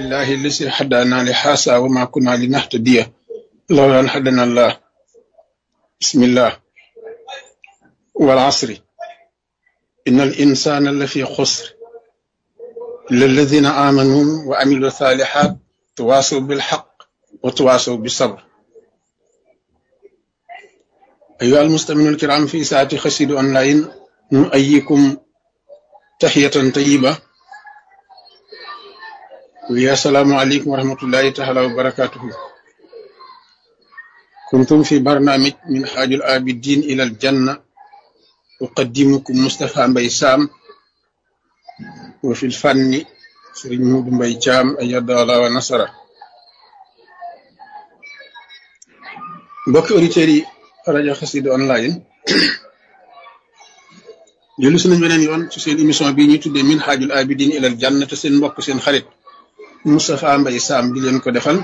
لله الذي هدانا لهذا وما كنا لنهتدي لولا أن هدانا الله بسم الله والعصر إن الإنسان لفي خسر إلا الذين آمنوا وعملوا الصالحات تواصوا بالحق وتواصوا بالصبر أيها المستمعون الكرام في ساعة خسيد أونلاين نؤيكم تحية طيبة ويا السلام عليكم ورحمة الله تعالى وبركاته كنتم في برنامج من حاج الآبدين إلى الجنة أقدمكم مصطفى مبي سام وفي الفن سرين مود مبي جام أيد الله ونصره mbokki auditeurs yi rajo Xassida online jëlu si nañ beneen yoon ci seen émission bi ñuy tuddee min xaajul abidin ilal janna te seen mbokk seen xarit Moustapha Mbaye Sam di leen ko defal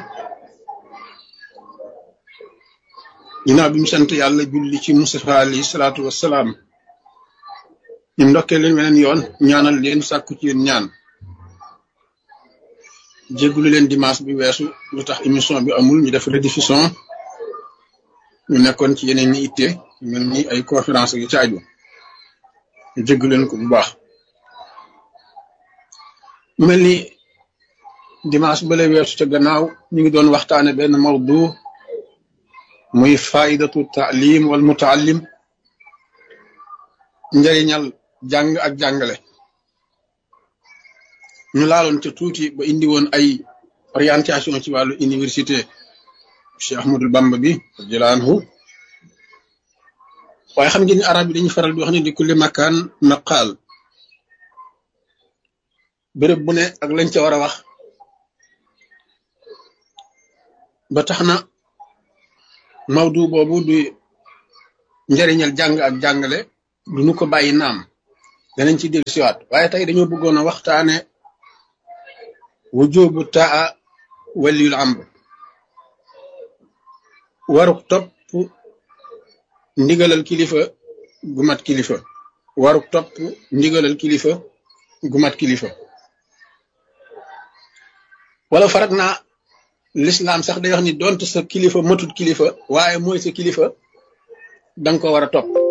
ginnaaw bi mu sant yàlla julli ci Moustapha alayhi salaatu wassalaam ñu ndokkee leen beneen yoon ñaanal leen sàkku ci yéen ñaan jéggulu leen dimanche bi weesu lu tax émission bi amul ñu def rediffusion ñu nekkoon ci yeneen ñi itte mel ni ay conférence yu ci aju ñu jégg leen ko bu baax mu mel ni dimanche bale weesu ca gannaaw ñu ngi doon waxtaane benn mawdu muy faidatu taalim wal mutaallim njëriñal jàng ak jàngale ñu laaloon ca tuuti ba indi woon ay orientation ci wàllu université Cheikh Ahmadul Bamba bi radiyallahu anhu waaye xam ngeen ni arab yi dañuy faral di wax ne di kulli makaan maqaal béréb bu ne ak lañ ca war a wax ba tax na mawdu boobu du njëriñal jàng ak jàngale du ñu ko bàyyi naam danañ ci dellu siwaat waaye tey dañoo bëggoon a waxtaane wujubu taa waliyul amr waruk topp ndigalal kilifa gu mat kilifa waruk topp ndigalal kilifa gu mat kilifa wala farak naa lislaam sax day wax ni donte sa kilifa matut kilifa waaye mooy sa kilifa danga ko war a topp